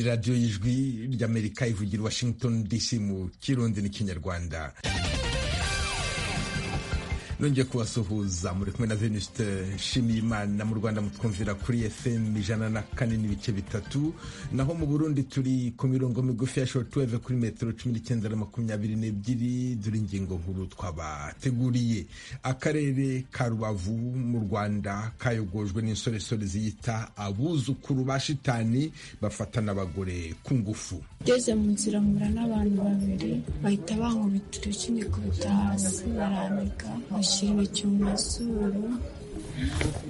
radiyo y'ijwi ry'amerika ivugira i washington dc mu kirundi n'ikinyarwanda nongeye kubasuhuza muri kumwe na venuste nshimiyimana mu rwanda mutwumvira kuri fm ijana na kane n'ibice bitatu naho mu burundi turi ku mirongo migufi ya shortweve kuri metero cumi n'icyenda na makumyabiri n'ebyiri dore ingingo nkuru twabateguriye akarere ka rubavu mu rwanda kayogojwe n'insoresore ziyita abuzukuru ba shitani bafatana abagore ku ngufu ngeze mu nzira mura n'abantu babiri bahita bankubitira ikinikubita hasi barandika bashyira mu mazuru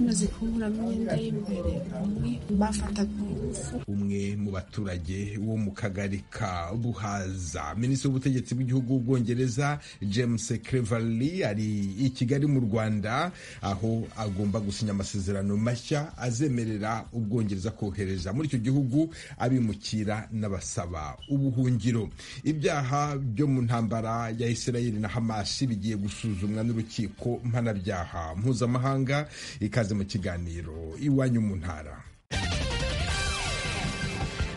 maze kunkuramo imyenda y'imbere umwe bafataga ingufu umwe mu baturage wo mu kagari ka buhaza minisitiri w'ubutegetsi bw'igihugu w'ubwongereza james cleverly ari i kigali mu rwanda aho agomba gusinya amasezerano mashya azemerera ubwongereza kohereza muri icyo gihugu abimukira n'abasaba ubuhungiro ibyaha byo mu ntambara ya israeli na hamasi bigiye gusuzumwa n'urukiko mpanabyaha mpuzamahanga ikaze mu kiganiro iwanyu mu ntara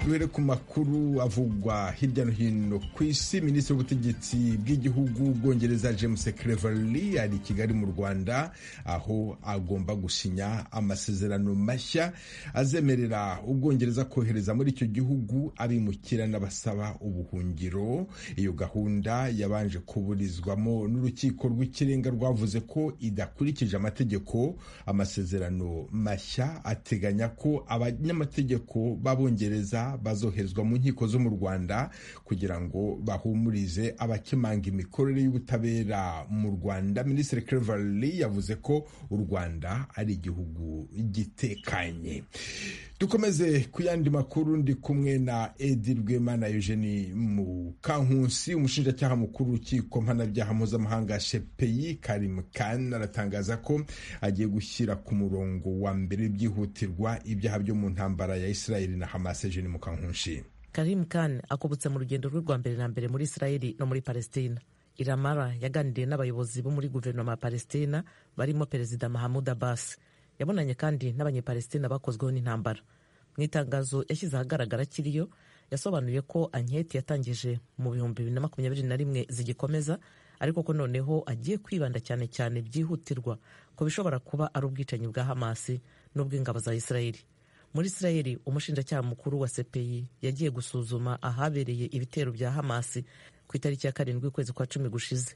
duhere ku makuru avugwa hirya no hino ku isi minisitiri w'ubutegetsi bw'igihugu bwongereza james cleverly ari i kigali mu rwanda aho agomba gusinya amasezerano mashya azemerera ubwongereza kohereza muri icyo gihugu abimukira n'abasaba ubuhungiro iyo gahunda yabanje kuburizwamo n'urukiko rw'ikirenga rwavuze ko idakurikije amategeko amasezerano mashya ateganya ko abanyamategeko b'abongereza bazoherezwa mu nkiko zo mu rwanda kugira ngo bahumurize abakemanga imikorere y'ubutabera mu rwanda minisitiri cleverly yavuze ko u rwanda ari igihugu gitekanye dukomeze ku yandi makuru ndi kumwe na edi rwemana eugenie mukankusi umushinjacyaha mukuru w'urukiko mpanabyaha mpuzamahanga shepeyi karim kan aratangaza ko agiye gushyira ku murongo wa mbere byihutirwa ibyaha byo mu ntambara ya israeli na hamas eugenie mukankushi karim kan akobutse mu rugendo rwe rwa mbere na mbere muri israeli no muri palestina iramara yaganiriye n'abayobozi bo muri guverinoma ya palestina barimo perezida mahamud abbas yabonanye kandi n'abanyepalestina bakozweho n'intambara mu itangazo yashyize ahagaragara akiriyo yasobanuye ko anketi yatangije mu bihumbi bibiri na makumyabiri na rimwe zigikomeza ariko ko noneho agiye kwibanda cyane cyane byihutirwa ku bishobora kuba ari ubwicanyi bwa hamasi n'ubw'ingabo za isirayeli muri isirayeli umushinjacyaha mukuru wa sepeyi yagiye gusuzuma ahabereye ibitero bya hamasi ku itariki ya karindwi ukwezi kwa cumi gushize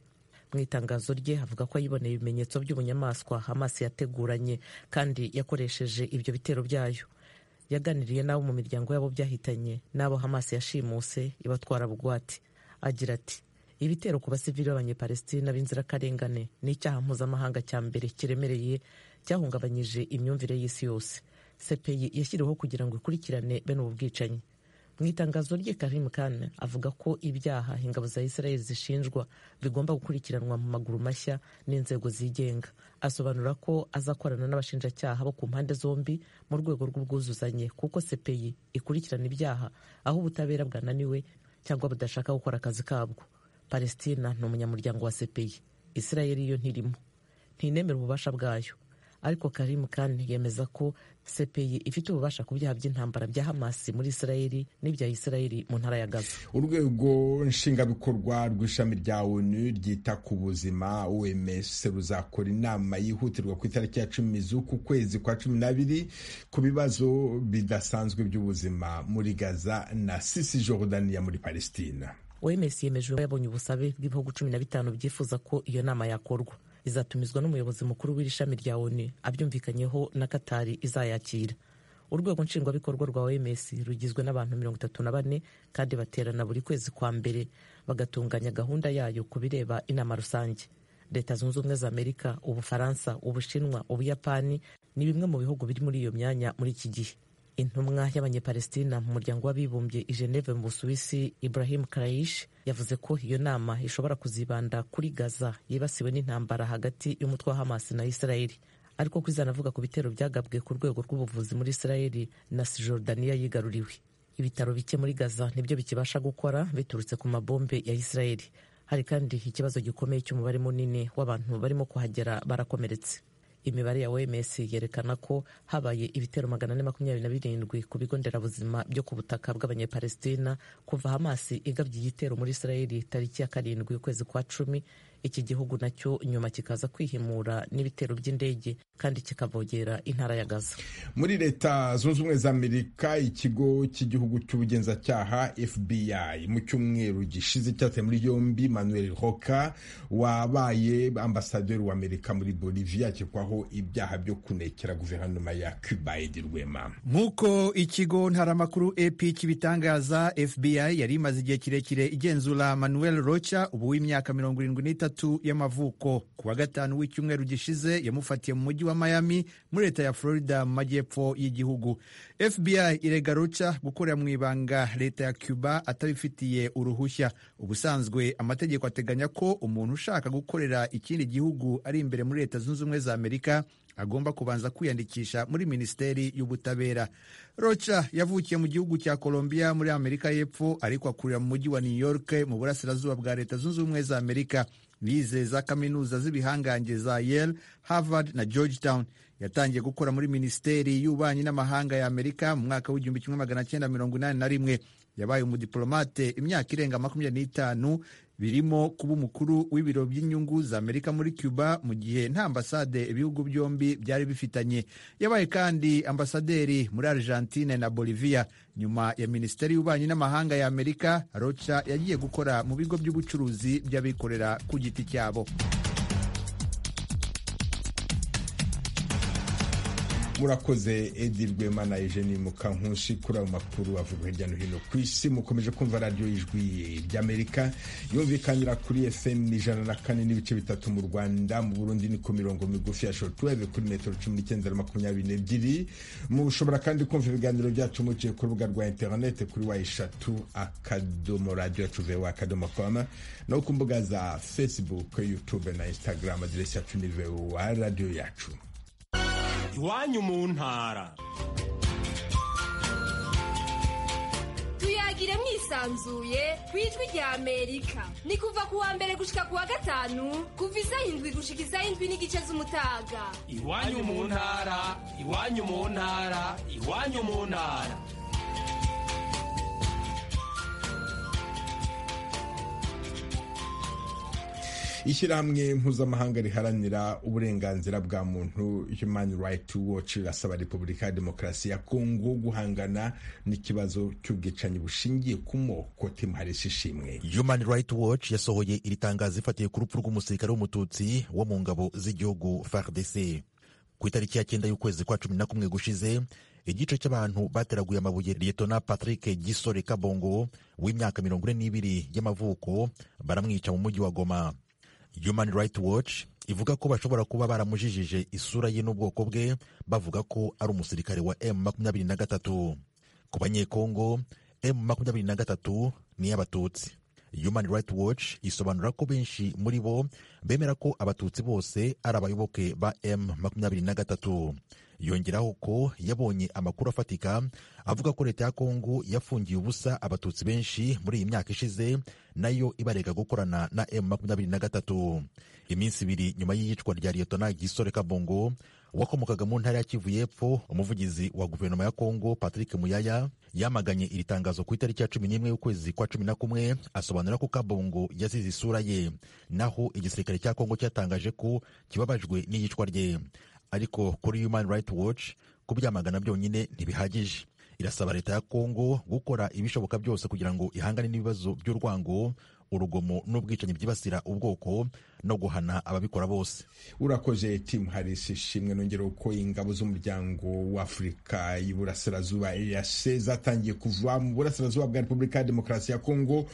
mu itangazo rye avuga ko yiboneye ibimenyetso by'ubunyamaswa hamas yateguranye kandi yakoresheje ibyo bitero byayo yaganiriye n'abo mu miryango yabo byahitanye n'abo hamas yashimuse ibatwara bugwate agira ati ibitero ku basivili b'abanyepalestina b'inzirakarengane ni icyaha mpuzamahanga cya mbere kiremereye cyahungabanyije imyumvire y'isi yose sepeyi yashyiriweho kugira ngo ikurikirane bene ubu bwicanyi mu itangazo rye karim khan avuga ko ibyaha ingabo za israel zishinjwa bigomba gukurikiranwa mu maguru mashya n'inzego zigenga asobanura ko azakorana n'abashinjacyaha bo ku mpande zombi mu rwego rw'ubwuzuzanye kuko sepeyi ikurikirana ibyaha aho ubutabera bwananiwe cyangwa budashaka gukora akazi kabwo palestina ni umunyamuryango wa sepeyi israel yo ntirimo ntinemera ububasha bwayo ariko karim khan yemeza ko sepeyi ifite ububasha ku byaha by'intambara bya hamasi muri israeli n'ibya israeli mu ntara ya gaza urwego nshingabikorwa rw'ishami rya onu ryita ku buzima oms ruzakora inama yihutirwa ku itariki ya cumi z'uku kwezi kwa cumi n'abiri ku bibazo bidasanzwe by'ubuzima muri gaza na sisi jordania muri palestina oms yemeje yabonye ubusabe bw'ibihugu cumi na bitanu byifuza ko iyo nama yakorwa izatumizwa n'umuyobozi mukuru w'iri shami rya onu abyumvikanyeho na katari izayakira urwego nshingwabikorwa rwa oms rugizwe n'abantu mirongo itatu na bane kandi baterana buri kwezi kwa mbere bagatunganya gahunda yayo ku bireba inama rusange leta zunze ubumwe za amerika ubufaransa ubushinwa ubuyapani ni bimwe mu bihugu biri muri iyo myanya muri iki gihe intumwa y'abanyepalestina mu muryango w'abibumbye i geneve mu busuwisi ibrahim karayish yavuze ko iyo nama ishobora kuzibanda kuri gaza yibasiwe n'intambara hagati y'umutwe wa hamas na israeli ariko ko izanavuga ku bitero byagabwe ku rwego rw'ubuvuzi muri israeli na sijordaniya yigaruriwe ibitaro bike muri gaza nibyo bikibasha gukora biturutse ku mabombe ya israeli hari kandi ikibazo gikomeye cy'umubare munini w'abantu barimo kuhagera barakomeretse imibare ya oms yerekana ko habaye ibitero magana ane makumyabiri na birindwi ku bigo nderabuzima byo ku butaka bw'abanyapalestina kuva hamasi igabye igitero muri israeli tariki ya karindwi ukwezi kwa cumi iki gihugu nacyo nyuma kikaza kwihimura n'ibitero by'indege kandi kikavogera intara ya gaza muri leta zunze ubumwe za amerika ikigo cy'igihugu cy'ubugenzacyaha fbi mu cyumweru gishize cyateye muri yombi manuel hoka wabaye ambasaderi wa amerika muri bolivia akekwaho ibyaha byo kunekera guverinoma ya cuba edi rwema nk'uko ikigo ntaramakuru ep kibitangaza fbi yari imaze igihe kirekire igenzura manuel rocha ubu w'imyaka mirongo irindwi n'itatu y'amavuko ku wa gatanu w'icyumweru gishize yamufatiye mu mujyi wa Miami muri leta ya Florida mu majyepfo y'igihugu FBI irega Rocha gukorera mu ibanga leta ya Cuba atabifitiye uruhushya ubusanzwe amategeko ateganya ko umuntu ushaka gukorera ikindi gihugu ari imbere muri leta zunze ubumwe za Amerika agomba kubanza kwiyandikisha muri minisiteri y'ubutabera rocha yavukiye mu gihugu cya colombia muri amerika y'epfo ariko akurira mu mujyi wa new york mu burasirazuba bwa leta zunze ubumwe za amerika bize za kaminuza z'ibihangange za yale harvard na georgetown yatangiye gukora muri minisiteri y'ububanyi n'amahanga ya amerika mu mwaka w'igihumbi kimwe magana cyenda mirongo inani na rimwe yabaye umudiplomate imyaka irenga makumyabiri n'itanu birimo kuba umukuru w'ibiro by'inyungu za Amerika muri Cuba mu gihe nta ambasade ibihugu byombi byari bifitanye. Yabaye kandi ambasaderi muri Argentine na Bolivia. Nyuma ya Minisiteri y'Ububanyi n'Amahanga ya Amerika, Rocha yagiye gukora mu bigo by'ubucuruzi by'abikorera ku giti cyabo. murakoze edi rwema na ejeni mukankusi kuri ayo makuru avuga hirya no hino ku isi mukomeje kumva radiyo y'ijwi ry'amerika yumvikanira kuri fm ijana na kane n'ibice bitatu mu rwanda mu burundi ni ku mirongo migufi ya shotuweve kuri metero cumi n'icyenda na makumyabiri n'ebyiri mushobora kandi kumva ibiganiro byacu muciye ku rubuga rwa interinete kuri wa eshatu akadomo radiyo yacu vewa akadomo koma no ku mbuga za facebook youtube na instagram aderesi yacu ni vewa radiyo yacu iwanyu mu ntara tuyagire mwisanzuye ku ijwi rya amerika ni kuva ku wa mbere gushika ku wa gatanu kuva izayindwi gushika izayindwi n'igice z'umutaga iwanyu mu ntara iwanyu mu ntara iwanyu mu ntara ishyirahamwe mpuzamahanga riharanira uburenganzira bwa muntu human right watch rirasaba repubulika ya demokarasi ya kongo guhangana n'ikibazo cy'ubwicanyi bushingiye ku moko timuharisha ishimwe human right watch yasohoye iri tangazo ifatiye ku rupfu rw'umusirikare w'umututsi wo mu ngabo z'igihugu fardc ku itariki ya cyenda y'ukwezi kwa cumi na kumwe gushize igice cy'abantu bateraguye amabuye liyetona patrick gisore kabongo w'imyaka mirongo ine n'ibiri y'amavuko baramwica mu mujyi wa goma Human Rights Watch ivuga ko bashobora kuba baramujijije isura ye n'ubwoko bwe bavuga ko ari umusirikare wa M23 ku banyekongo M23 ni y'abatutsi Human Rights Watch isobanura ko benshi muri bo bemera ko abatutsi bose ari abayoboke ba M23 yongeraho ko yabonye amakuru afatika avuga ko leta ya kongo yafungiye ubusa abatutsi benshi muri iyi myaka ishize nayo ibarega gukorana na M23 iminsi ibiri nyuma y'iyicwa rya Liyetona Gisore Kabongo wakomokaga mu ntara ya Kivu y'Epfo umuvugizi wa guverinoma ya Kongo Patrick Muyaya yamaganye iri tangazo ku itariki ya cumi n'imwe y'ukwezi kwa cumi na kumwe asobanura ko Kabongo yazize isura ye naho igisirikare cya Kongo cyatangaje ko kibabajwe n'iyicwa rye ariko kuri Human Rights Watch kubyamagana byonyine ntibihagije irasaba leta ya Kongo gukora ibishoboka byose kugira ngo ihangane n'ibibazo by'urwango urugomo n'ubwicanyi byibasira ubwoko no guhana ababikora bose urakoze timu harisi ishimwe nongera uko ingabo z'umuryango w'afurika y'iburasirazuba ease zatangiye kuva mu burasirazuba bwa repubulika ya demokarasi ya kongo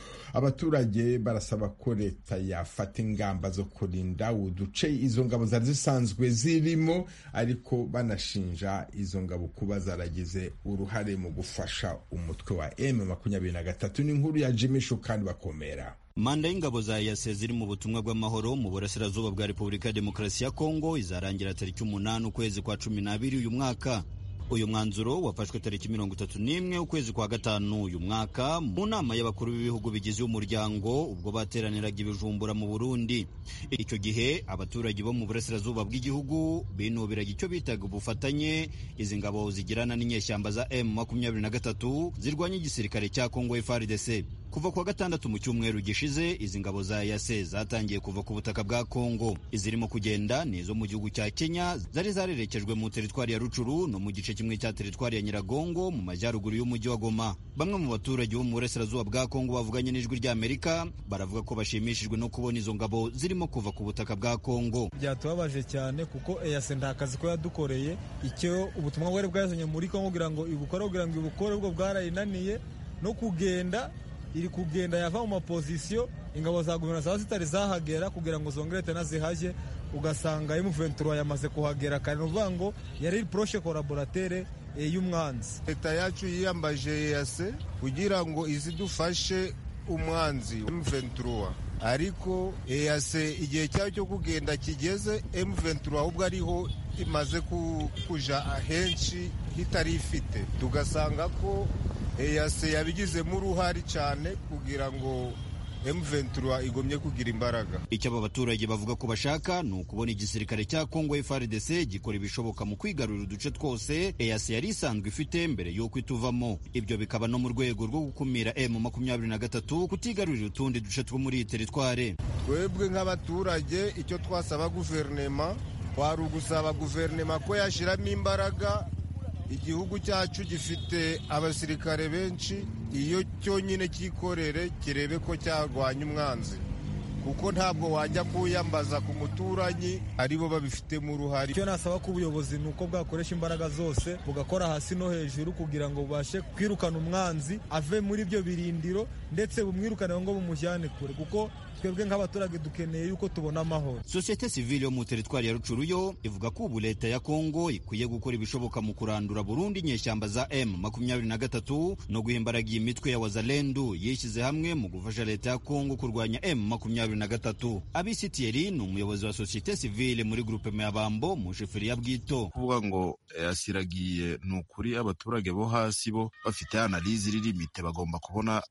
abaturage barasaba ko leta yafata ingamba zo kurinda uduce izo ngabo zari zisanzwe zirimo ariko banashinja izo ngabo kuba zaragize uruhare mu gufasha umutwe wa m makumyabiri na gatatu ni inkuru ya jimishu kandi bakomera manda y'ingabo za yase ziri mu butumwa bw'amahoro mu burasirazuba bwa repubulika ya demokarasi ya kongo izarangira tariki umunani ukwezi kwa cumi n'abiri uyu mwaka uyu mwanzuro wafashwe tariki mirongo itatu n'imwe ukwezi kwa gatanu uyu mwaka mu nama y'abakuru b'ibihugu bigize umuryango ubwo bateraniraga ibijumbura mu burundi icyo gihe abaturage bo mu burasirazuba bw'igihugu binubiraga icyo bitaga ubufatanye izi ngabo zigirana n'inyeshyamba za m makumyabiri na gatatu zirwanya igisirikare cya kongo frdc kuva kuwa gatandatu mu cyumweru gishize izi ngabo za yase zatangiye kuva ku butaka bwa kongo izirimo kugenda ni izo mu gihugu cya kenya zari zarerekejwe mu teritwari ya rucuru no mu gice kimwe cya teritwari ya nyiragongo mu majyaruguru y'umujyi wa goma bamwe mu baturage bo mu burasirazuba bwa kongo bavuganye n'ijwi ry'amerika baravuga ko bashimishijwe no kubona izo ngabo zirimo kuva ku butaka bwa kongo byatubabaje cyane kuko eyase nta kazi ko yadukoreye icyo ubutumwa bwari bwazanye muri kongo kugira ngo ibukore kugira ngo ibukore ubwo bwarayinaniye no kugenda iri kugenda yava mu mapozisiyo ingabo za guverinoma zaba zitari zahagera kugira ngo zongere tena zihajye ugasanga emuventura yamaze kuhagera kare ni ukuvuga ngo yari poroshe koraboratere y'umwanzi leta yacu yiyambaje yeyase kugira ngo izidufashe umwanzi emuventura ariko eyase igihe cyayo cyo kugenda kigeze emuventura ahubwo ariho imaze kuja ahenshi itari ifite tugasanga ko eyase yabigizemo uruhare cyane kugira ngo M23 igomye kugira imbaraga icyo aba baturage bavuga ko bashaka ni ukubona igisirikare cya Congo FARDC gikora ibishoboka mu kwigarurira uduce twose EAC yari isanzwe ifite mbere y'uko ituvamo ibyo bikaba no mu rwego rwo gukumira M23 kutigarurira utundi duce two muri iyi teritware twebwe nk'abaturage icyo twasaba guverinema kwari ugusaba guverinema ko yashyiramo imbaraga igihugu cyacu gifite abasirikare benshi iyo cyonyine cyikorere kirebe ko cyarwanya umwanzi kuko ntabwo wajya kuyambaza ku muturanyi aribo babifitemo uruhare icyo nasaba ko ubuyobozi ni uko bwakoresha imbaraga zose bugakora hasi no hejuru kugira ngo bubashe kwirukana umwanzi ave muri ibyo birindiro ndetse bumwirukane ngo bumujyane kure kuko twebwe nk'abaturage dukeneye yuko tubona amahoro sosiyete sivile yo mu teritwari ya rucuruyo ivuga ko ubu leta ya kongo ikwiye gukora ibishoboka mu kurandura burundu inyeshyamba za m makumyabiri na gatatu no guha imbaraga iyi mitwe ya wazalendu yishyize hamwe mu gufasha leta ya kongo kurwanya m makumyabiri na gatatu abisi tiyeri ni umuyobozi wa sosiyete sivile muri grupeme ya bambo mu sheferi ya bwito kuvuga ngo yasiragiye ni ukuri abaturage bo hasi bo bafite analize iririmite bagomba kubona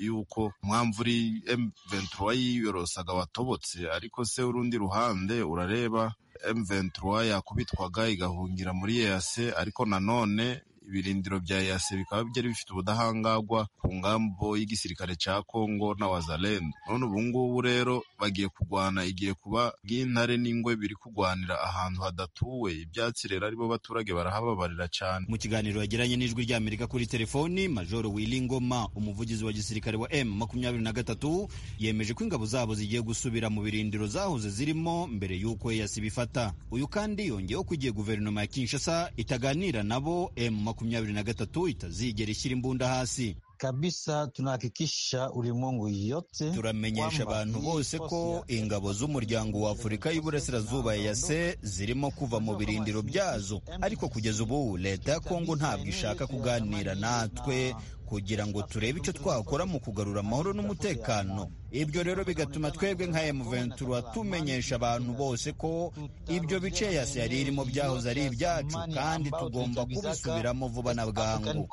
yuko umwamvu uri M23 yiyorosaga watobotse ariko se urundi ruhande urareba M23 yakubitwaga igahungira muri EAC ariko nanone ibirindiro bya EAC bikaba byari bifite ubudahangarwa ku ngambo y'igisirikare cya Congo na Wazalendo none ubu ngubu rero bagiye kurwana igiye kuba bw'intare n'ingwe biri kurwanira ahantu hadatuwe ibyatsi rero aribo baturage barahababarira cyane mu kiganiro yagiranye n'ijwi ry'Amerika kuri telefoni Major Willy Ngoma umuvugizi wa gisirikare wa M makumyabiri na gatatu yemeje ko ingabo zabo zigiye gusubira mu birindiro zahoze zirimo mbere y'uko EAC bifata uyu kandi yongeyeho ko igiye guverinoma ya Kinshasa itaganira nabo M makumyabiri na gatatu itazigera ishyira imbunda hasi kabisa tunahakikisha ulimwengu yote turamenyesha abantu bose ko ingabo z'umuryango wa Afurika y'Iburasirazuba yase zirimo kuva mu birindiro byazo ariko kugeza ubu leta ya Kongo ntabwo ishaka kuganira natwe kugira ngo turebe icyo twakora mu kugarura amahoro n'umutekano ibyo rero bigatuma twebwe nka M23 tumenyesha abantu bose ko ibyo bice yasi yari irimo byahoze ari ibyacu kandi tugomba kubisubiramo vuba na bwangu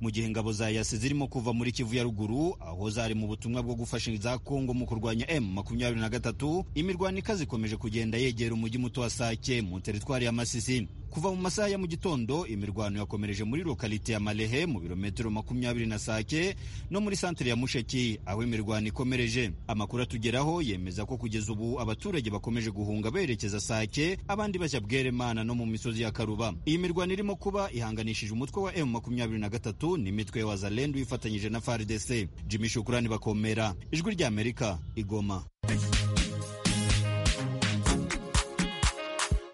mu gihe ingabo za yasi zirimo kuva muri Kivu ya ruguru aho zari mu butumwa bwo gufasha za Kongo mu kurwanya M23 imirwano ikazikomeje kugenda yegera umujyi muto wa Sake mu teritwari ya Masisi kuva mu masaha ya mu gitondo imirwano yakomereje muri lokalite ya Malehe mu birometero makumyabiri na Sake no muri santere ya Musheki aho imirwano ikomereje amakuru atugeraho yemeza ko kugeza ubu abaturage bakomeje guhunga berekeza Sake abandi bajya Bweremana no mu misozi ya Karuba iyi mirwano irimo kuba ihanganishije umutwe wa M makumyabiri na gatatu n'imitwe ya Wazalendu ifatanyije na FARDC Jimmy Shukrani bakomera ijwi rya Amerika igoma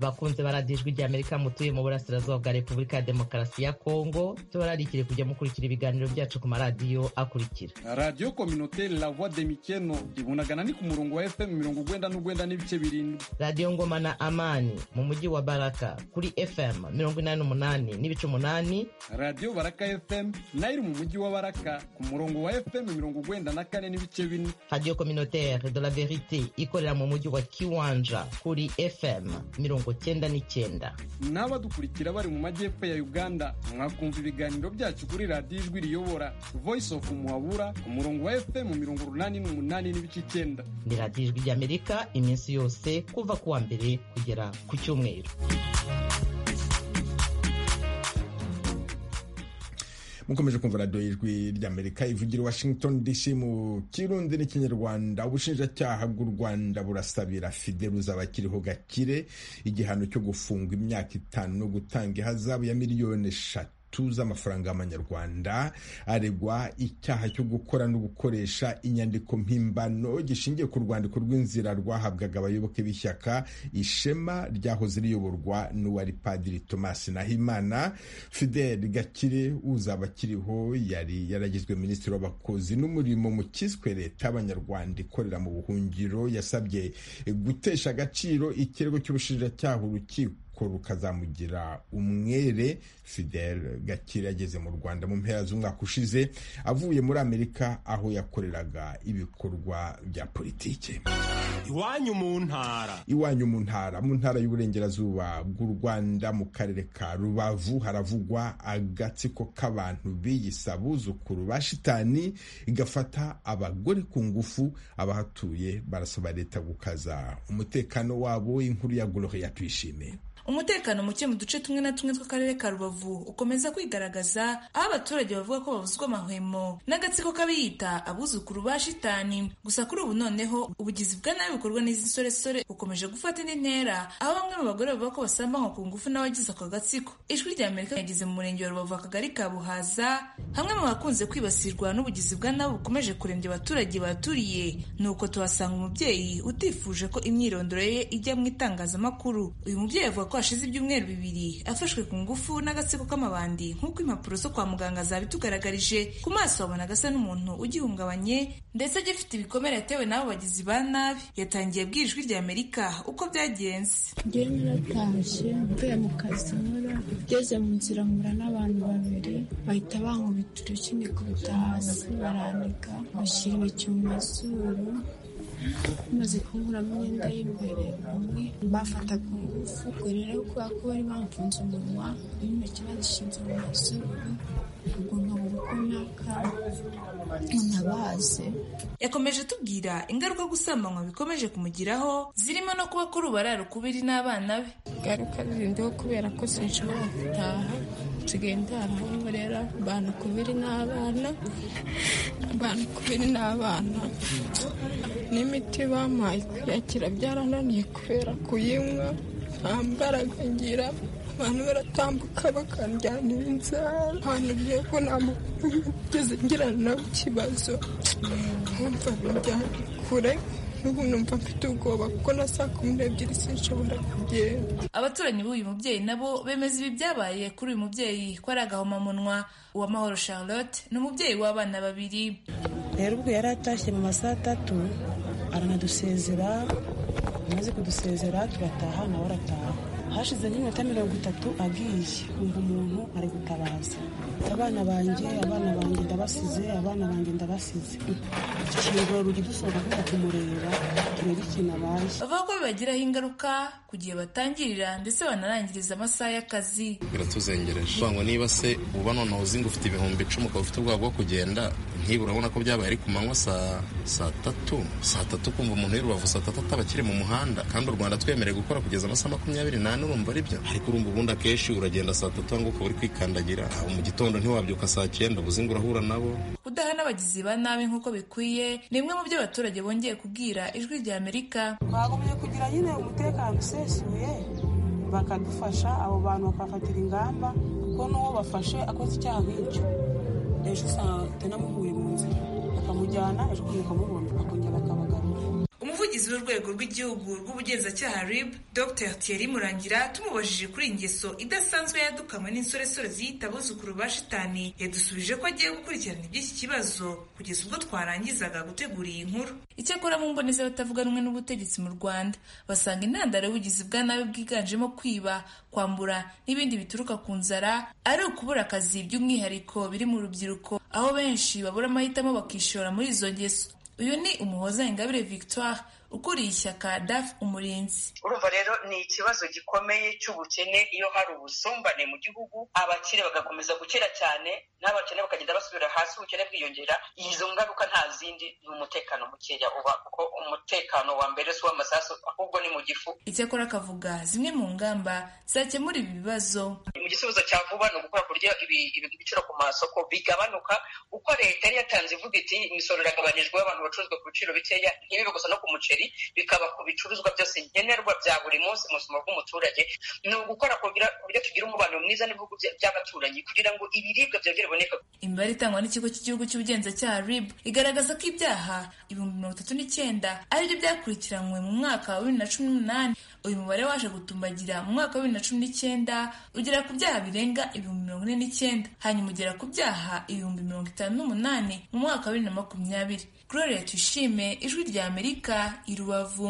bakunze baradiyo ijwi ry'amerika mutuye mu burasirazuba bwa repubulika ya demokarasi ya kongo tubararikire kujya mukurikira ibiganiro byacu ku maradiyo akurikira radiyo kominoteri la voix de mikeno ibunagana ni ku murongo wa fm mirongo ugwenda n'ugwenda n'ibice birindwi radiyo ngoma na amani mu mujyi wa baraka kuri fm mirongo inani n'umunani n'ibice umunani radiyo baraka fm nayo iri mu mujyi wa baraka ku murongo wa fm mirongo ugwenda na kane n'ibice bine radiyo kominoteri de la verite ikorera mu mujyi wa kiwanja kuri fm mirongo mirongo cyenda n'icyenda n'abadukurikira bari mu majyepfo ya uganda mwakumva ibiganiro byacu kuri radiyo ijwi riyobora voice of muhabura ku murongo wa fm mirongo urunani n'umunani n'ibice icyenda ni radiyo ijwi ry'amerika iminsi yose kuva ku wa mbere kugera ku cyumweru mukomeje kumva radiyo y'ijwi ry'amerika ivugira washington dc mu kirundi n'ikinyarwanda ubushinjacyaha bw'u rwanda burasabira fideruza abakiriho gakire igihano cyo gufunga imyaka itanu no gutanga ihazabu ya miliyoni eshatu z'amafaranga y'amanyarwanda aregwa icyaha cyo gukora no gukoresha inyandiko mpimbano gishingiye ku rwandiko rw'inzira rwahabwaga abayoboke b'ishyaka ishema ryahoze riyoborwa n'uwari padiri Thomas Nahimana Fidel Gakire uzaba akiriho yari yaragizwe minisitiri w'abakozi n'umurimo mu kiswe leta y'abanyarwanda ikorera mu buhungiro yasabye gutesha agaciro ikirego cy'ubushinjacyaha urukiko rukazamugira umwere Fidel Gakire yageze mu Rwanda mu mpera z'umwaka ushize avuye muri Amerika aho yakoreraga ibikorwa bya politiki iwanyu mu ntara iwanyu mu ntara mu ntara y'uburengerazuba bw'u Rwanda mu karere ka Rubavu haravugwa agatsiko k'abantu biyisa abuzukuru ba shitani igafata abagore ku ngufu abahatuye barasaba leta gukaza umutekano wabo inkuru ya Gloria Tuyishimiye umutekano muke mu duce tumwe na tumwe tw'akarere ka rubavu ukomeza kwigaragaza aho abaturage bavuga ko babuzwa amahwemo n'agatsiko k'abiyita abuzukuru ba shitani gusa kuri ubu noneho ubugizi bwa nabi bukorwa n'izi nsoresore bukomeje gufata indi ntera aho bamwe mu bagore bavuga ko basambanywa ku ngufu n'abagize ako gatsiko ijwi rya amerika yageze mu murenge wa rubavu akagari ka buhaza hamwe mu bakunze kwibasirwa n'ubugizi bwa nabi bukomeje kurembya abaturage baturiye ni uko tuhasanga umubyeyi utifuje ko imyirondoro ye ijya mu itangazamakuru uyu mubyeyi avuga ko hashize ibyumweru bibiri afashwe ku ngufu n'agatsiko k'amabandi nk'uko impapuro zo kwa muganga zabitugaragarije ku maso babona agasa n'umuntu ugihungabanye ndetse agifite ibikomere yatewe n'abo bagizi ba nabi yatangiye bwijwi rya amerika uko byagenze ngewe naratashye mvuye mu kazi nkora ngeze mu nzira mpura n'abantu babiri bahita bankubita urushyi nikubita hasi baranika bashyira intoki mu mazuru maze kunkuramo imyenda y'imbere umwe bafataga ingufu ubwo rero kubera ko bari bamfunze umunwa n'intoki bazishinze mu mazuru ubwo nkabura uko naka ntabaze yakomeje atubwira ingaruka gusambanywa bikomeje kumugiraho zirimo no kuba kuri ubarara ukubiri n'abana be ingaruka zirindiho kubera ko sinshobora gutaha nsigaye ndaraho rero abantu kubiri n'abana abantu kubiri n'abana n'imiti bampaye kuyakira byarananiye kubera kuyinywa nta mbaraga ngira abantu baratambuka bakandyanira inzara ahantu ugiye ko nta muntu ugeze ngirana nabo ikibazo nkumva bijyana kure n'ubu numva mfite ubwoba kuko na saa kumi n'ebyiri sinshobora kugenda abaturanyi b'uyu mubyeyi nabo bemeza ibi byabaye kuri uyu mubyeyi ko ari agahomamunwa uwamahoro charlotte ni umubyeyi w'abana babiri rero ubwo yari atashye mu masaha atatu aranadusezera amaze kudusezera turataha nawe arataha hashize nk'iminota mirongo itatu agiye umva umuntu ari gutabaza abana banjye abana banjye ndabasize abana banjye ndabasize ikingura urugi dusohoka tujya kumureba turebe ikintu abaye bavuga ko bibagiraho ingaruka ku gihe batangirira ndetse banarangiriza amasaha y'akazi biratuzengereje kuvuga ngo niba se uba none uzi ngo ufite ibihumbi icumi ukaba ufite ubwoba bwo kugenda ntiba urabona ko byabaye ari ku manywa saa tatu saa tatu kumva umuntu y'irubavu saa tatu ataba akiri mu muhanda kandi u rwanda twemerewe gukora kugeza amasaha makumyabiri n'ane urumva ari byo ariko urumva ubundi akenshi uragenda saa tatu ngo ukaba uri kwikandagira mu gitondo ntiwabyuka saa cyenda ubuze ngo urahura nabo kudaha n'abagizi ba nabi nk'uko bikwiye ni bimwe mu byo abaturage bongeye kubwira ijwi rya amerika twagombye kugira nyine umutekano usesuye bakadufasha abo bantu bakafatira ingamba kuko n'uwo bafashe akoze icyaha nk'icyo ejo usanga namuhuye mu nzira bakamujyana ejo ukuntu ukamubona bakongera bakabagarura umuvugizi w'urwego rw'igihugu rw'ubugenzacyaha rib dr thierry murangira tumubajije kuri ingeso idasanzwe yadukanywe n'insoresore ziyita abuzukuru ba shitani yadusubije ko agiye gukurikirana iby'iki kibazo kugeza ubwo twarangizaga gutegura iyi nkuru icyakora mu mboneza abatavuga rumwe n'ubutegetsi mu rwanda basanga intandaro y'ubugizi bwa nabi bwiganjemo kwiba kwambura n'ibindi bituruka ku nzara ari ukubura akazi by'umwihariko biri mu rubyiruko aho benshi babura amahitamo bakishora muri izo ngeso uyu ni umuhoza ingabire victoire ukuriye ishyaka daf umurinzi urumva rero ni ikibazo gikomeye cy'ubukene iyo hari ubusumbane mu gihugu abakire bagakomeza gukira cyane n'abakene bakagenda basubira hasi ubukene bwiyongera izo ngaruka nta zindi ni umutekano mukeya uba kuko umutekano wa mbere si uw'amasasu ahubwo ni mu gifu icyakora akavuga zimwe mu ngamba zakemura ibi bibazo mu gisubizo cya vuba ni ugukora ku buryo ibi- ibi- ibiciro ku masoko bigabanuka uko leta yari yatanze ivuga iti imisoro iragabanijwe abantu bacuruzwa ku biciro bikeya ntibibe gusa no ku muceri bikaba ku bicuruzwa byose nkenerwa bya buri munsi mu buzima bw'umuturage ni ugukora kugira ku buryo tugira umubano mwiza n'ibihugu bya- by'abaturanyi kugira ngo ibiribwa byongere biboneke imibare itangwa n'ikigo cy'igihugu cy'ubugenzacyaha rib igaragaza ko ibyaha ibihumbi mirongo itatu n'icyenda aribyo byakurikiranywe mu mwaka wa bibiri na cumi n'umunani uyu mubare waje gutumbagira mu mwaka wa bibiri na cumi n'icyenda ugera ku byaha birenga ibihumbi mirongo ine n'icyenda hanyuma ugera ku byaha ibihumbi mirongo itanu n'umunani mu mwaka wa bibiri na makumyabiri gloria tuyishime ijwi rya amerika i rubavu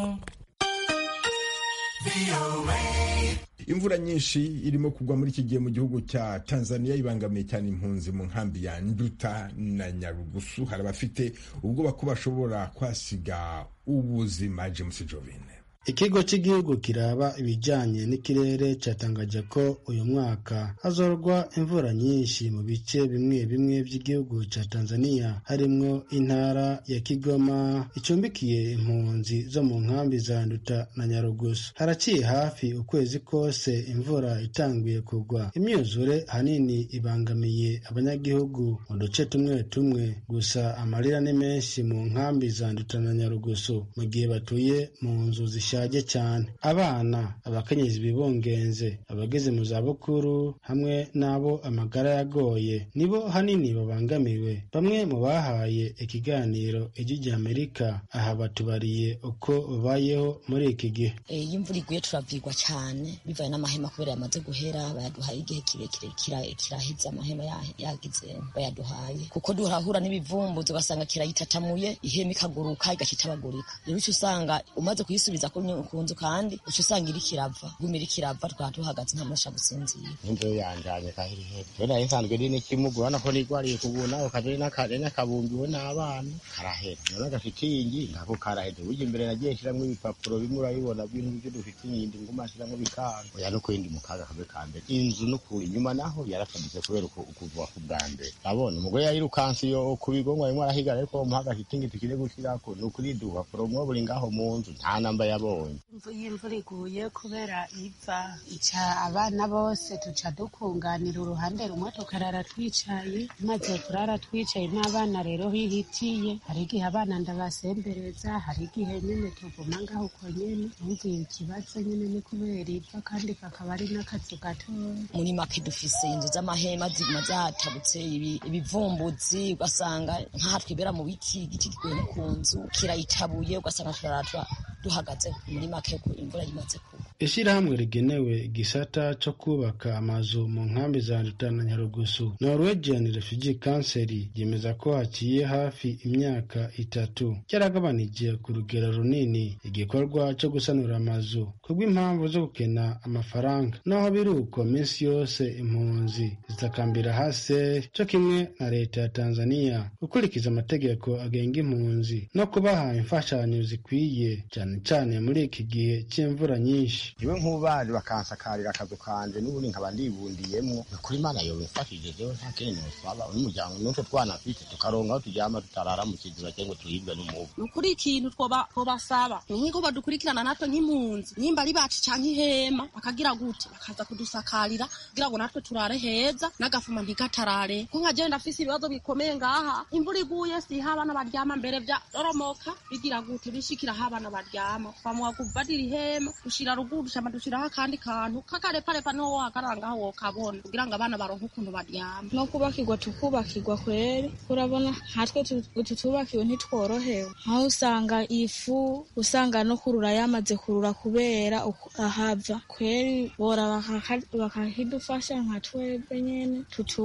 imvura nyinshi irimo kugwa muri iki gihe mu gihugu cya tanzania ibangamiye cyane impunzi mu nkambi ya nduta na nyarugusu hari abafite ubwoba ko bashobora kwasiga ubuzima james jovine ikigo cy'igihugu kiraba ibijyanye n'ikirere cyatangaje ko uyu mwaka hazorwa imvura nyinshi mu bice bimwe bimwe by'igihugu cya tanzania harimo intara ya kigoma icumbikiye impunzi zo mu nkambi za nduta na nyarugusu haraciye hafi ukwezi kose imvura itanguye kugwa imyuzure ahanini ibangamiye abanyagihugu mu duce tumwe tumwe gusa amarira ni menshi mu nkambi za nduta na nyarugusu mu gihe batuye mu nzu zishaje cyane abana abakenyezi bibungenze abageze mu zabukuru hamwe n'abo amagara yagoye nibo hanini babangamiwe bamwe mu bahaye ikiganiro ijwi rya amerika aha batubariye uko babayeho muri iki gihe Eh, iyo imvura iguye turavirwa cyane bivanye n'amahema kubera yamaze guhera bayaduhaye igihe kirekire kira- kiraheze amahema ya- yagize bayaduhaye kuko duhahura n'ibivumbuzi ugasanga kirayitatamuye ihema ikaguruka igashyitabagurika rero uca usanga umaze kuyisubiza ku nyu- ku nzu kandi uca usanga iri kirava guma iri kirava twaba duhagaze nta muntu ashaka gusinzira imvura yanjanye kandi iri hepfo rero isanzwe iri n'ikimugu urabona ko nigwariye kubuna ukajya n'akare n'akabumbiwe n'abana karahetse rero agashitingi nako karahetse burya imbere nagiye nshyiramo ibipapuro bimwe urabibona bintu byo dufite inyindi nguma nshyiramo bikanga oya no kurinda mu kaga kamwe ka mbere inzu no ku inyuma naho yaratambutse kubera uku- ukuva ku bwa mbere urabona umugore yayirukanse iyo ku bigo ngo arimo arahiga ariko umuha agashitingi tukiri gushyirako ni ukuri dupapuro umwe buri ngaho mu nzu nta namba yabonye iyo imvura iguye kubera iva ica abana bose tuca dukunganira uruhande rumwe tukarara twicaye tumaze kurara twicaye n'abana rero bihitiye hari igihe abana ndabasembereza hari igihe nyine tuguma ngaho uko nyine ubundi ikibazo nyine ni kubera iva kandi kakaba ari n'akazu gatoya muri make dufise inzu z'amahema ziguma zatabutse ibi- ibivumbuzi ugasanga nk'aha twibera mu biti igiti gikuye no ku nzu kirayitabuye ugasanga turaratwa duhagaze muri make ku imvura yimaze ku ishyirahamwe rigenewe igisata cyo kubaka amazu mu nkambi za Nduta na Nyarugusu Norwegian Refugee Council yemeza ko haciye hafi imyaka itatu cyaragabanije ku rugero runini igikorwa cyo gusanura amazu kubw'impamvu zo gukena amafaranga naho biri uko minsi yose impunzi zitakambira hasi cyo kimwe na leta ya Tanzania gukurikiza amategeko agenga impunzi no kubaha imfashanyo zikwiye cyane cyane muri iki gihe cy'imvura nyinshi niwe nk'ubaje bakansakarira akazu kanje n'ubundi nkaba ndibundiyemwo ni ukuri imana yobimfashije jewe nta kindi nosaba n'umuryango n'utwo twana mfite tukaronka aho turyama tutarara mu kiziba cyangwa turibwe n'umubu ni ukuri ikintu twoba- twobasaba ni nk'uko badukurikirana natwe nk'impunzi nimba ari bacu cyangwa ihema bakagira gute bakaza kudusakarira kugira ngo natwe turare heza n'agafuma ntikatarare ko nka jewe ndafise ibibazo bikomeye ngaha imvura iguye siha abana baryama mbere byaroromoka bigira gute bishikira aho abana baryama twamuha kubadira ihema dushira ruguru dushama dushiraho akandi kantu kakareparepa niho wohagarara ngaho wokabona kugira ngo abana baronke ukuntu baryama no kubakirwa tukubakirwa kwere urabona nkatwe tu- utu tubakiwe ntitworohewe aho usanga ifu usanga no kurura yamaze kurura kubera uku- ahava kweri bora bakaka- bakakidufasha nka twebwe nyene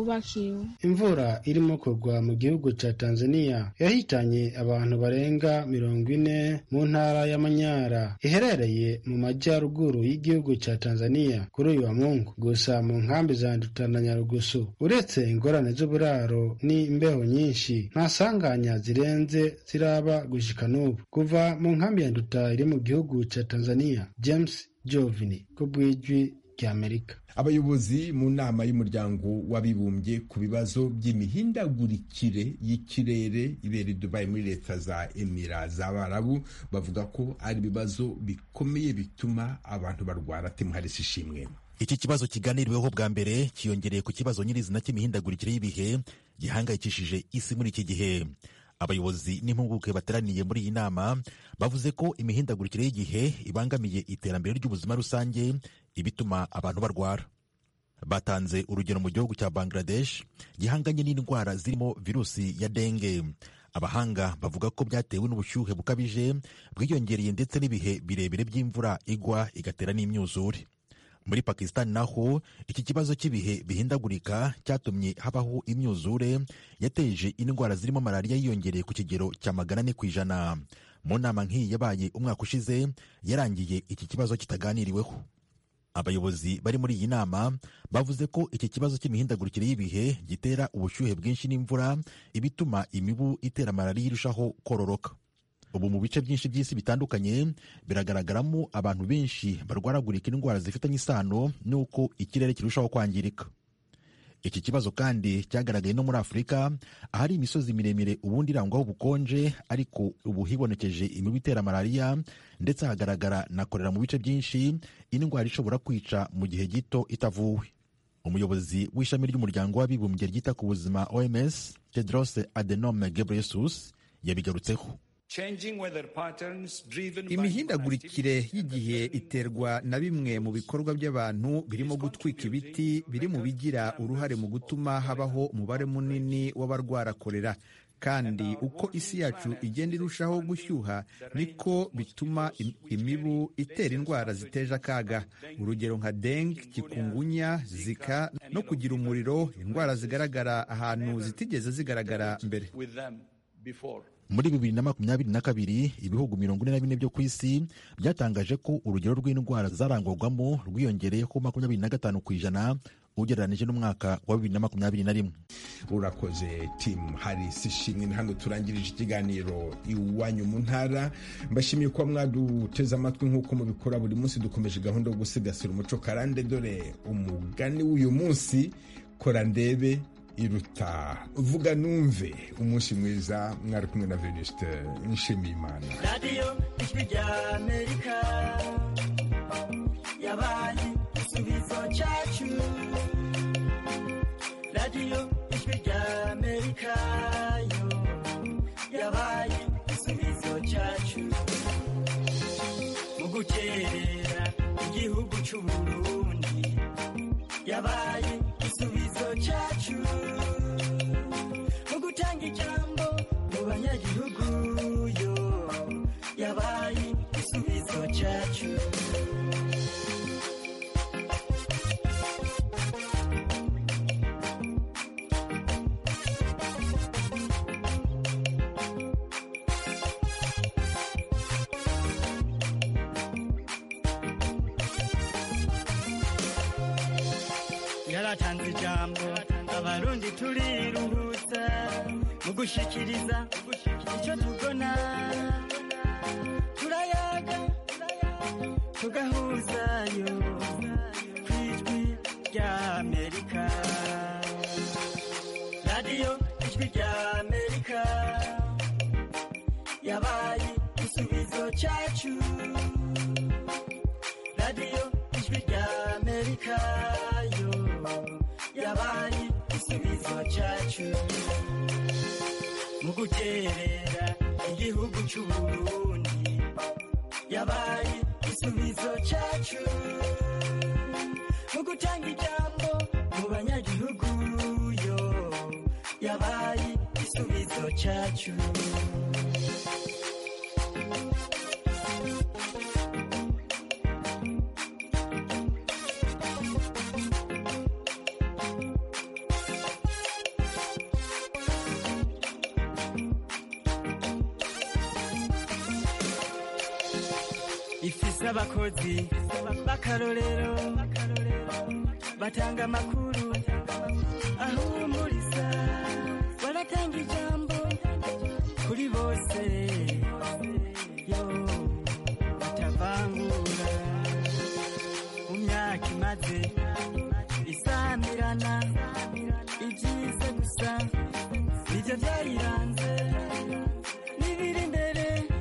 tutubakiwe imvura irimo kugwa mu gihugu cya tanzania yahitanye abantu barenga mirongo ine mu ntara y'ama y'amanyara iherereye mu majyaruguru y'igihugu cya tanzania kuri uyu wa mungu gusa mu nkambi za ndutana nyarugusu uretse ingorane z'uburaro n'imbeho nyinshi nta sanganya zirenze ziraba gushika n'ubu kuva mu nkambi ya nduta iri mu gihugu cya tanzania james jovini ku bw'ijwi ry'amerika abayobozi mu nama y'umuryango w'abibumbye ku bibazo by'imihindagurikire y'ikirere ibera i dubayi muri leta za emira z'abarabu bavuga ko ari ibibazo bikomeye bituma abantu barwara temuharisi ishimwe iki kibazo kiganiriweho bwa mbere kiyongereye ku kibazo nyirizina cy'imihindagurikire y'ibihe gihangayikishije isi muri iki gihe abayobozi n'impuguke bateraniye muri iyi nama bavuze ko imihindagurikire y'igihe ibangamiye iterambere ry'ubuzima rusange ibituma abantu barwara batanze urugero mu gihugu cya bangladesh gihanganye n'indwara zirimo virusi ya denge abahanga bavuga ko byatewe n'ubushyuhe bukabije bwiyongereye ndetse n'ibihe birebire by'imvura igwa igatera n'imyuzure muri pakisitani naho iki kibazo cy'ibihe bihindagurika cyatumye habaho imyuzure yateje indwara zirimo malariya yiyongereye ku kigero cya magana ane ku ijana mu nama nk'iyi yabaye umwaka ushize yarangiye iki kibazo kitaganiriweho abayobozi bari muri iyi nama bavuze ko iki kibazo cy'imihindagurikire y'ibihe gitera ubushyuhe bwinshi n'imvura ibituma imibu itera malariya irushaho kororoka ubu mu bice byinshi by'isi bitandukanye biragaragaramo abantu benshi barwaragurika indwara zifitanye isano n'uko ikirere kirushaho kwangirika iki kibazo kandi cyagaragaye no muri afurika ahari imisozi miremire ubundi irangwaho ubukonje ariko ubu hibonekeje imibu itera malariya ndetse hagaragara na korera mu bice byinshi indwara ishobora kwica mu gihe gito itavuwe umuyobozi w'ishami ry'umuryango w'abibumbye ryita ku buzima oms tedros adenom gebreyesus yabigarutseho imihindagurikire y'igihe iterwa na bimwe mu bikorwa by'abantu birimo gutwika ibiti biri mu bigira uruhare mu gutuma habaho umubare munini w'abarwara korera kandi uko isi yacu igenda irushaho gushyuha niko bituma imibu itera indwara ziteje akaga urugero nka dengue kikungunya zika no kugira umuriro indwara zigaragara ahantu zitigeze zigaragara mbere muri bibiri na makumyabiri na kabiri ibihugu mirongo ine na bine byo ku isi byatangaje ko urugero rw'indwara zarangwagwamo rwiyongereyeho makumyabiri na gatanu ku ijana ugereranije n'umwaka wa bibiri na makumyabiri na rimwe urakoze timu hari ishimwe hano turangirije ikiganiro iwanyu mu ntara mbashimiye kuba mwaduteze amatwi nk'uko mubikora buri munsi dukomeje gahunda yo gusigasira umuco karande dore umugani w'uyu munsi kora ndebe iruta vuga numve umunsi mwiza mwari kumwe na venuste nshimiyimana radiyo ijwi rya amerika yabaye igisubizo cyacu radiyo ijwi rya amerika yo yabaye igisubizo cyacu mu gukerera igihugu cy'uburundi yabaye igisubizo cyacu mu gutanga ijambo mu banyagihugu yo yabaye igisubizo cyacu yaratanze ijambo abarundi turiruhutsa mu gushyikiriza icyo tubona turayaga tugahuzayo ku ijwi rya amerika radiyo ijwi rya amerika yabaye igisubizo cyacu radiyo ijwi rya amerika yo yabaye igisubizo cyacu mu guterera igihugu cy'uburundi yabaye igisubizo cyacu mu gutanga ijambo mu banyagihugu yo yabaye igisubizo cyacu ifise abakozi b'akarorero batanga amakuru aho umuntu